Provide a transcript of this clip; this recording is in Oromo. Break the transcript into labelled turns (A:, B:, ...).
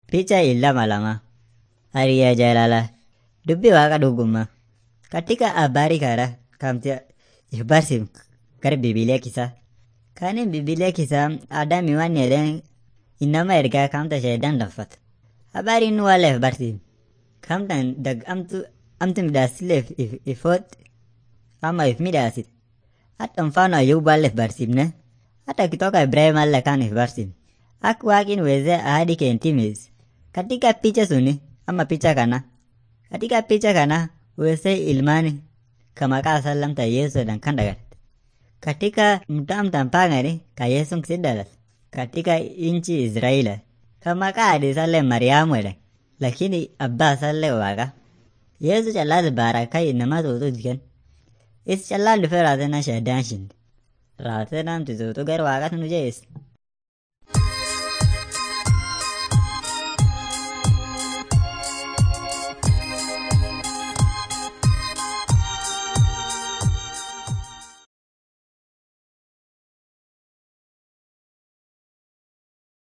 A: Picha ilama lama. Hariyaa jaalala. Dubbii waaqa dhugummaa. Katika habari kana kamti barsiif gara bibilee kisaa. Kanin bibilee kisaa Adami waan jedheen inama ergaa kamta sheedan laffata. Habari inni waaleef barsiif. Kamtan dag amtu amtu midhaasileef ifoot ama if midhaasit. Hata mfano Ayuballeef barsiifne. Hata kitoka Ibrahimallee kaaniif barsiifne. Akka waaqin weezee ahadi keentimis. Katika picha suni ama picha kana. Katika picha kana weesee ilmaani ka maqaa sallamta Yesuudhaan kan dhagatte. Katika mtamtan pangani ka Yesuun si dhalate. Katika inchi Israa'ila ka maqaa hadiisallee Mariyaamu jedhan. Lakini abbaa isallee waaqa. Yesu callaas baarakaa inama tuutu jikan. Is callaan dhufee raatena sheeddaan shinde. Raatena tuutu gara waaqatu nu jeesse.